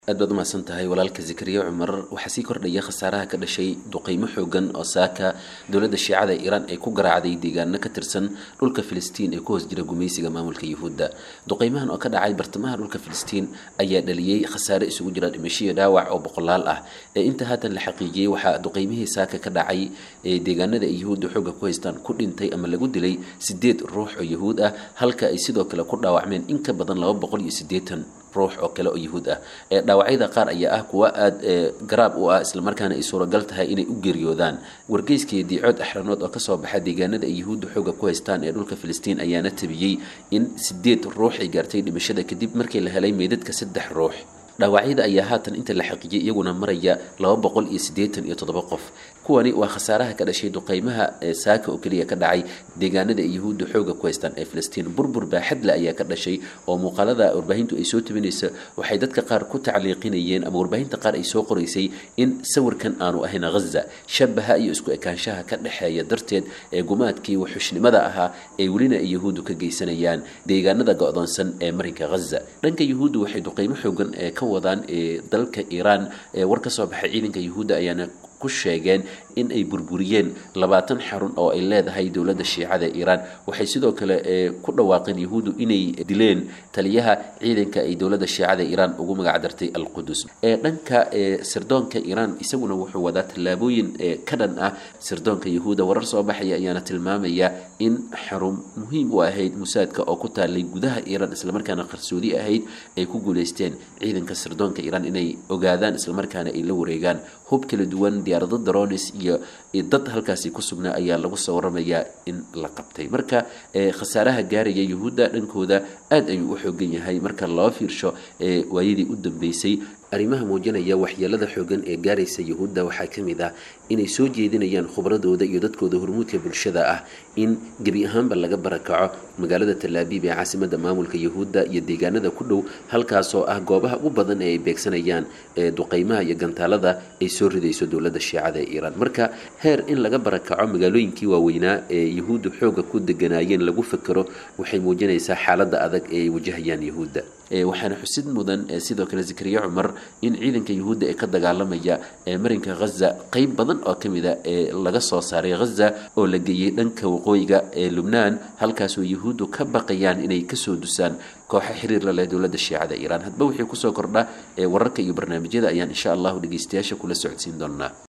aad baad umahadsan tahay walaalka zakariya cumar waxaa sii kordhaya khasaaraha ka dhashay duqeymo xoogan oo saaka dowladda shiicada iiraan ay ku garaacday deegaano ka tirsan dhulka filistiin ee ku hoos jira gumaysiga maamulka yuhuudda duqeymahan oo ka dhacay bartamaha dhulka filistiin ayaa dhaliyey khasaare isugu jira dhimasho iyo dhaawac oo boqolaal ah ee inta haatan la xaqiijiyey waxaa duqeymihii saaka ka dhacay ee deegaanada ay yuhuudda xooga ku haystaan ku dhintay ama lagu dilay sideed ruux oo yuhuud ah halka ay sidoo kale ku dhaawacmeen in ka badan laba boqol iyo siddeetan ruux oo kale oo yuhuud ah ee dhaawacyada qaar ayaa ah kuwa aada garaab u ah islamarkaana ay suuragal tahay inay u geeriyoodaan wargeyskii diicood axranood oo kasoo baxa deegaanada ay yuhuudda xooga ku haystaan ee dhulka filistiin ayaana tabiyey in sideed ruux ay gaartay dhimashada kadib markii la helay meydadka saddex ruux dhaawacyada ayaa haatan inta la xaqiijiyay iyaguna maraya laba boqol iyo siddeetan iyo toddoba qof kuwani waa khasaaraha ka dhashay duqeymaha ee saaka oo keliya ka dhacay deegaanada ay yuhuudda xooga ku haystaan ee filistiin burbur baaxadle ayaa ka dhashay oo muuqaalada warbaahintu ay soo tabinaysa waxay dadka qaar ku tacliiqinayeen ama warbaahinta qaar ay soo qoraysay in sawirkan aanu ahayn ghaza shabaha iyo isku ekaanshaha ka dhexeeya darteed ee gumaadkii waxushnimada ahaa ee welina ay yuhuuddu ka geysanayaan deegaanada go-doonsan ee marinka ghaza dhanka yuhuuddu waxay duqeymo xoogan ee ka wadaan ee dalka iiraan ee war ka soo baxay ciidanka yuhuudda ayaana ku sheegeen in ay burburiyeen labaatan xarun oo ay leedahay dowladda shiicada iiraan waxay sidoo kale ku dhawaaqeen yuhuuddu inay dileen taliyaha ciidanka ay dowladda shiicada iiraan ugu magacdartay alqudus ee dhanka sirdoonka iiraan isaguna wuxuu wadaa tallaabooyin ka dhan ah sirdoonka yuhuudda warar soo baxaya ayaana tilmaamaya in xarun muhiim u ahayd musaadka oo ku taalay gudaha iiraan islamarkaana qarsoodi ahayd ay ku guuleysteen ciidanka sirdoonka iiraan inay ogaadaan islamarkaana ay la wareegaan hub kala duwan diyaarado daronis iyo dad halkaasi ku sugnaa ayaa lagu soo waramayaa in la qabtay marka khasaaraha gaaraya yuhuudda dhankooda aad ayuu u xoogan yahay marka loo fiirsho waayadii u dambeysay arrimaha muujinaya waxyeelada xoogan ee gaaraysa yuhuudda waxaa ka mid ah inay soo jeedinayaan khubradooda iyo dadkooda hormuudka bulshada ah in gebi ahaanba laga barakaco magaalada talaabiib ee caasimada maamulka yuhuudda iyo deegaanada ku dhow halkaasoo ah goobaha ugu badan ee ay beegsanayaan duqeymaha iyo gantaalada ay soo ridayso dowladda shiicada ee iiraan marka heer in laga barakaco magaalooyinkii waaweynaa ee yuhuuddu xooga ku deganaayeen lagu fakero waxay muujinaysaa xaaladda adag ee ay wajahayaan yuhuudda waxaana xusid mudan sidoo kale zakariya cumar in ciidanka yuhuudda ee ka dagaalamaya ee marinka ghaza qeyb badan oo ka mid a ee laga soo saaray ghaza oo la geeyey dhanka waqooyiga ee lubnaan halkaasoo yuhuuddu ka baqayaan inay kasoo dusaan kooxa xiriir la leh dowladda shiicada iiraan hadba wixii kusoo kordha ee wararka iyo barnaamijyada ayaan insha allahu dhegeystayaasha kula socodsiin doonaa